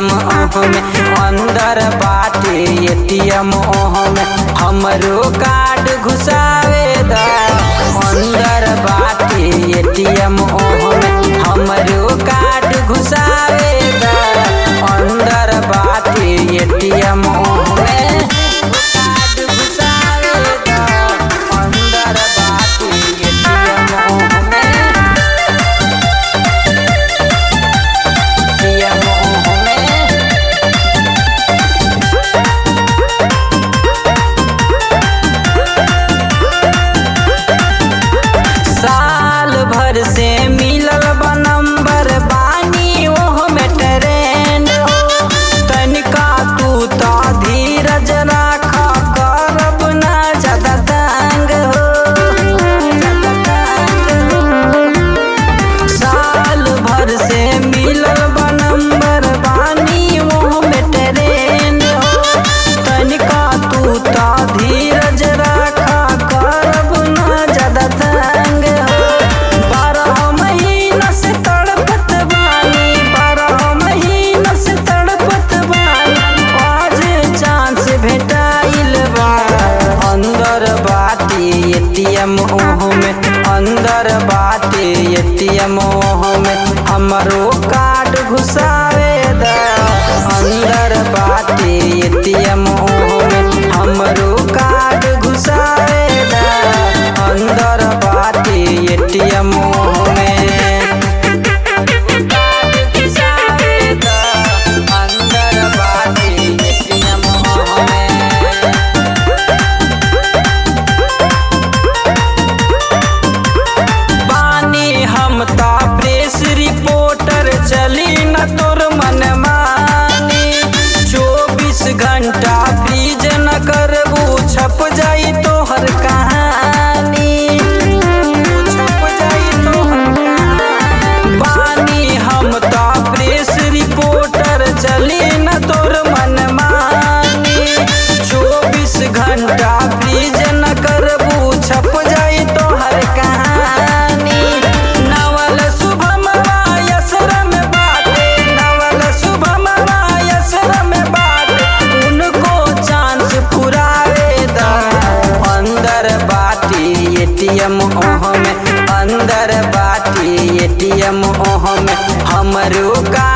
ATM में अंदर बाटे एटीएम में हमरो कार्ड घुसावे दा अंदर बाटे एटीएम में हमरो कार्ड घुसावे दा अंदर बाटे एटीएम में कार्ड घुसावे दा अंदर बाटे एटीएम में एटीएम में साल भर से मिलल बा नंबर बानी ओह में ट्रेंड हो तनिका तू तो धीरज राख करब ना ज्यादा तंग हो ज्यादा तंग हो। साल भर से मिलल बा नंबर बानी ओह में ट्रेंड हो तनिका तू तो धीरज राख करब ना ज्यादा तंग हो बारह महीना से तड़पत बानी बारह महीना से तड़पत बानी आज चांस भेटाइल बा अंदर बाटे एटीएम ओह में अंदर बाटे एटीएम ओह में हमरो कार्ड घुसावे दा अंदर बाटे एटीएम ओह में हमरो कार्ड घुसावे दा अंदर बाटे एटीएम में कार्ड घुसावे दा अंदर बाटे एटीएम में बानी हम ता प्रेस रिपोर्टर चली न तोर मन मानी चौबीस घंटा फ्रीज न करबू छप जाई तोहर कहानी छप जाई तोहर कहानी बानी हम ता प्रेस रिपोर्टर चली न तोर मन मानी चौबीस घंटा फ्रीज न करबू छप जाई तोहर कहानी नवल शुभम वायसरम बाटे नवल शुभम वायसरम बाटे उनको चांस पुरावे दा अंदर बाटी एटीएम ओह में अंदर बाटी एटीएम ओह में हमरो का